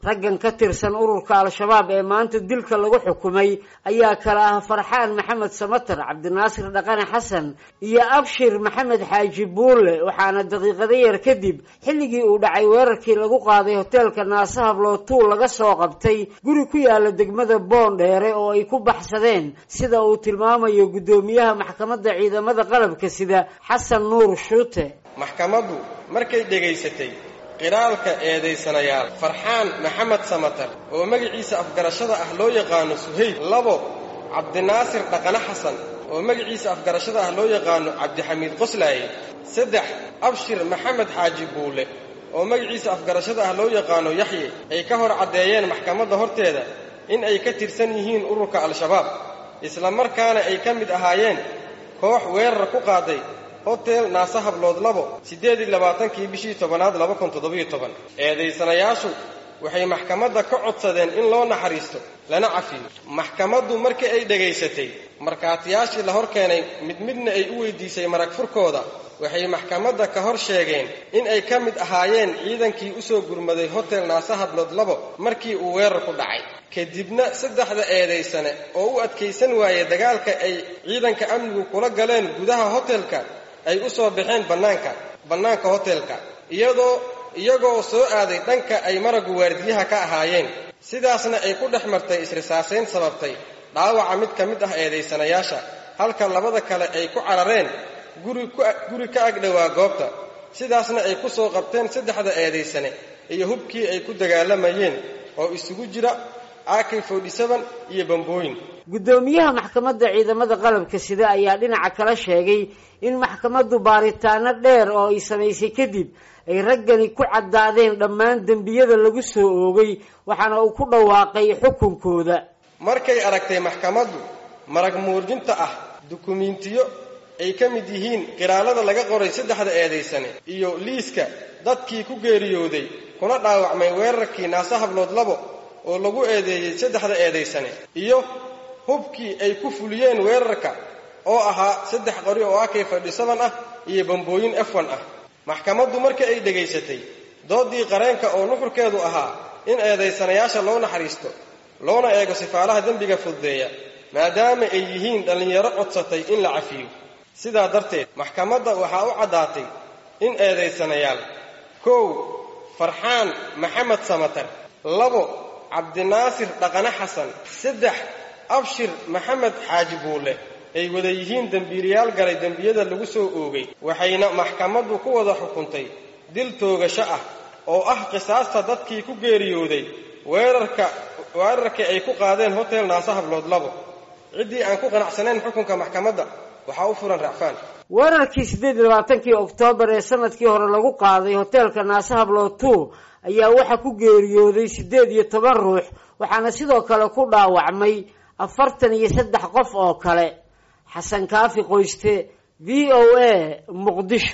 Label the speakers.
Speaker 1: raggan ka tirsan ururka al-shabaab ee maanta dilka lagu xukumay ayaa kala ah farxaan maxamed samatar cabdinaasir dhaqane xasan iyo abshir maxamed xaaji buulle waxaana daqiiqado yar kadib xilligii uu dhacay weerarkii lagu qaaday hoteelka naase hablootuul laga soo qabtay guri ku yaala degmada boondheere oo ay ku baxsadeen sida uu tilmaamayo guddoomiyaha maxkamadda ciidamada qalabka sida xasan nuur shuute
Speaker 2: maxkamaddu markay dhegaysatay qiraalka eedaysanayaal farxaan maxamed samatar oo magaciisa afgarashada ah loo yaqaano suhayb labo cabdinaasir dhaqane xasan oo magaciisa afgarashada ah loo yaqaano cabdixamiid qoslaaye saddex abshir maxamed xaaji buule oo magaciisa afgarashada ah loo yaqaano yaxye ay ka hor caddeeyeen maxkamadda horteeda in ay ka tirsan yihiin ururka al-shabaab isla markaana ay ka mid ahaayeen koox weerar ku qaaday hotel naase hablood labo siddeed iyo labaatankii bishii tobanaad laba kun toddobiyo toban eedaysanayaashu waxay maxkamadda ka codsadeen in loo naxariisto lana cafiyo maxkamaddu markii ay dhegaysatay markhaatiyaashii la hor keenay mid midna ay u weydiisay marag furkooda waxay maxkamadda ka hor sheegeen in ay ka mid ahaayeen ciidankii u soo gurmaday hotel naase hablood labo markii uu weerar ku dhacay kadibna saddexda eedaysane oo u adkaysan waayey dagaalka ay ciidanka amnigu kula galeen gudaha hotelka ay u soo baxeen bannaanka bannaanka hotelka iyadoo iyagoo soo aaday dhanka ay maragu waardiyaha ka ahaayeen sidaasna ay ku dhex martay isrisaasayn sababtay dhaawaca mid ka mid ah eedaysanayaasha halka labada kale ay ku carareen guri ka agdhowaa goobta sidaasna ay ku soo qabteen saddexda eedaysane iyo hubkii ay ku dagaalamayeen oo isugu jira ak iyo bambooyin
Speaker 1: guddoomiyaha maxkamadda ciidamada qalabka sida ayaa dhinaca kala sheegay in maxkamaddu baaritaano dheer oo ay samaysay kadib ay raggani ku caddaadeen dhammaan dembiyada lagu soo oogay waxaana uu ku dhawaaqay xukunkooda
Speaker 2: markay aragtay maxkamaddu marag muurjinta ah dukumiintiyo ay ka mid yihiin qiraalada laga qoray saddexda eedaysane iyo liiska dadkii ku geeriyooday kuna dhaawacmay weerarkii naase hablood labo oo lagu eedeeyey saddexda eedaysane iyo hubkii ay ku fuliyeen weerarka oo ahaa saddex qori oo akay fadhisaban ah iyo bambooyin efwan ah maxkamaddu markii ay dhegaysatay doodii qareenka oo nuxurkeedu ahaa in eedaysanayaasha loo naxariisto loona eego sifaalaha dembiga fududeeya maadaama ay yihiin dhallinyaro codsatay in la cafiyo sidaa darteed maxkamadda waxaa u caddaatay in eedaysanayaal kow farxaan maxamed samatar labo cabdinaasir dhaqane xasan saddex abshir maxamed xaaji buule ay wada yihiin dembiilayaal galay dembiyada lagu soo oogay waxayna maxkamaddu ku wada xukuntay dil toogasho ah oo ah qisaasta dadkii ku geeriyooday weerarka weerarkii ay ku qaadeen hotel naase hablood labo ciddii aan ku qanacsanayn xukunka maxkamadda waxaa u furan racfaan
Speaker 1: weerarkii siddeed iyo labaatankii oktoobar ee sanadkii hore lagu qaaday hoteelka naase hablood two ayaa waxaa ku geeriyooday siddeed iyo toban ruux waxaana sidoo kale ku dhaawacmay afartan iyo saddex qof oo kale xasan kaafi qoyste v o a muqdisho